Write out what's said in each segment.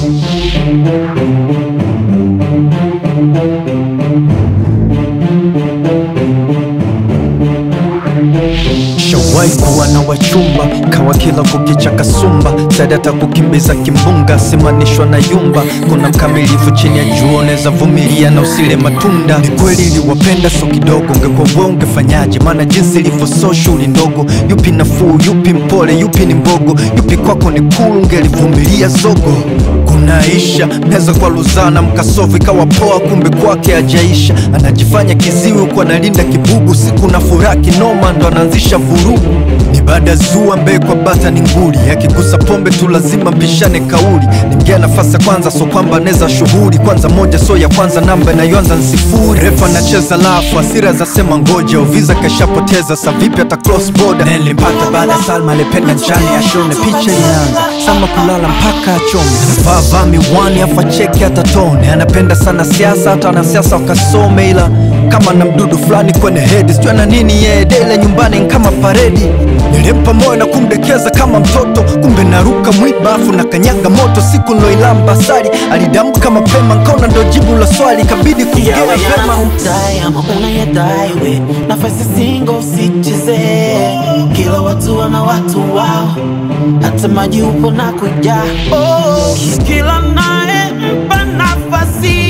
Shawai kuwa na wachumba kawa kila kukicha kasumba sadata kukimbiza kimbunga simanishwa na yumba kuna mkamilifu chini ya jua unaweza vumilia na usile matunda ni kweli iliwapenda so kidogo ungekuwa wewe ungefanyaje maana jinsi ilivyo so shughuli ndogo yupi nafuu yupi mpole yupi ni mbogo yupi kwako ni kulu ungelivumilia zogo kunaisha meza kwa luzana mkasofu ikawa poa kumbe kwake ajaisha anajifanya kiziwi huku analinda kibugu siku na furaha kinoma ndo anaanzisha vurugu ni baada zua mbee kwa bata ni nguli akigusa pombe tu lazima mpishane kauli nimgea nafasi ya kwanza so kwamba anaweza shughuli kwanza moja so ya kwanza namba inayoanza ni sifuri refa anacheza lafu asira za sema ngoja uviza kashapoteza sa vipi hata cross border nilimpata baada ya salma alipenda njani ashone picha inaanza sama kulala mpaka achome vaa vaa miwani afa cheki hata tone anapenda sana siasa hata wanasiasa wakasome ila kama na mdudu fulani kwenye hedi sijua na nini yeye dele nyumbani ni kama paredi nilimpa moyo na kumdekeza kama mtoto kumbe naruka mwiba afu na kanyaga moto siku niloilamba sari alidamka mapema nkaona ndo jibu la swali kabidi kuongea yawe vema yanakudai ama unayadai we nafasi singo usicheze kila watu wana watu wao hata maji upo na kuja oh, kila naye mpa nafasi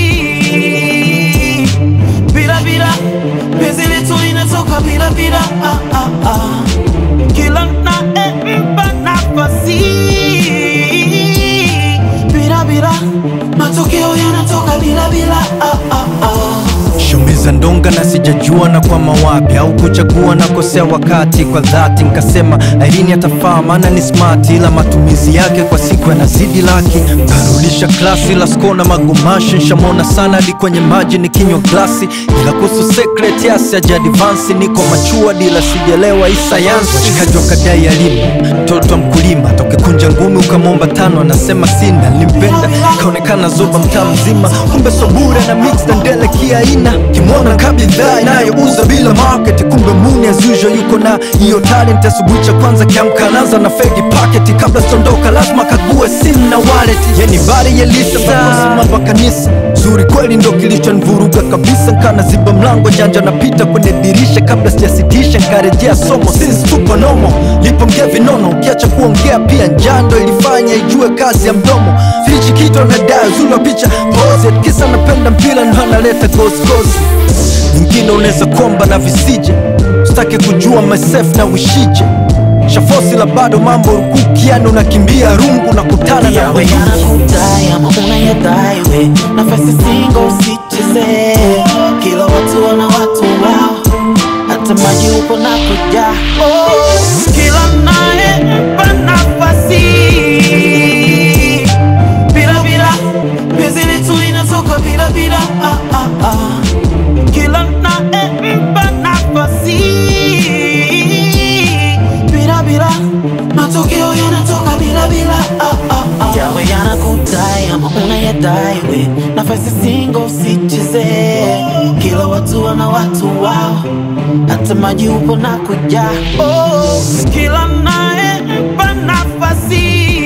bila bila penzi letu linatoka bila bila ah, ah, ah. kila naye mpa nafasi bila bila matokeo yanatoka bila bila ah, ah, ah. shumiza ndonga na sijajua na kwa mawapi au kuchagua na kosea wakati kwa dhati nkasema airini atafaa maana ni smart ila matumizi yake kwa siku yanazidi laki karudisha klasi la skona magumashi nshamona sana hadi kwenye maji ni kinywa glasi ila kuhusu secret yasi ajadivansi niko machua dila sijelewa hii sayansi washikaji wakadai elimu mtoto wa mkulima tokekunja ngumi ukamwomba tano anasema sina limpenda kaonekana zoba mtaa mzima kumbe sobure na mix na ndele kiaina kimwona kabidhaa inayouza bila market kumbe muni as usual yuko na hiyo talent asubuhi cha kwanza kiamka anaanza na fegi packet kabla sitondoka lazima kague simu na wallet yeni bari yelisa mambo kanisa zuri kweli ndo kilichonivuruga kabisa nkana ziba mlango janja napita kwenye dirisha kabla sijasitisha nkarejea somo since tupo nomo lipo mgea vinono ukiacha kuongea pia njando ilifanya ijue kazi ya mdomo fichi kito na daa uzuri wa picha pose kisa napenda mpira ndo analeta gosgosi nyingine unaweza komba na visije sitaki kujua myself na wishije shafosi la bado mambo rukuki yani unakimbia rungu na kutana na yawe wenyeji yanakudai ama unayadai we nafasi singo usicheze kila watu wana watu wao hata maji upo na kuja oh, kila naye mpa nafasi bila bila penzi letu linatoka bila bila ah, ah, ah. kila naye mpa nafasi bila bila matokeo yanatoka bila bila ah, ah, ah. yawe yanakudai ama unayadai we nafasi singo usicheze kila watu wana watu wao hata maji upo na kuja oh, kila naye mpa nafasi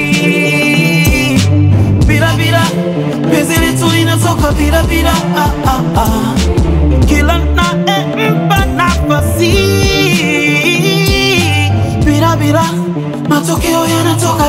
bila bila penzi letu linatoka bila bila ah, ah, ah. kila naye mpa nafasi bila bila matokeo yanatoka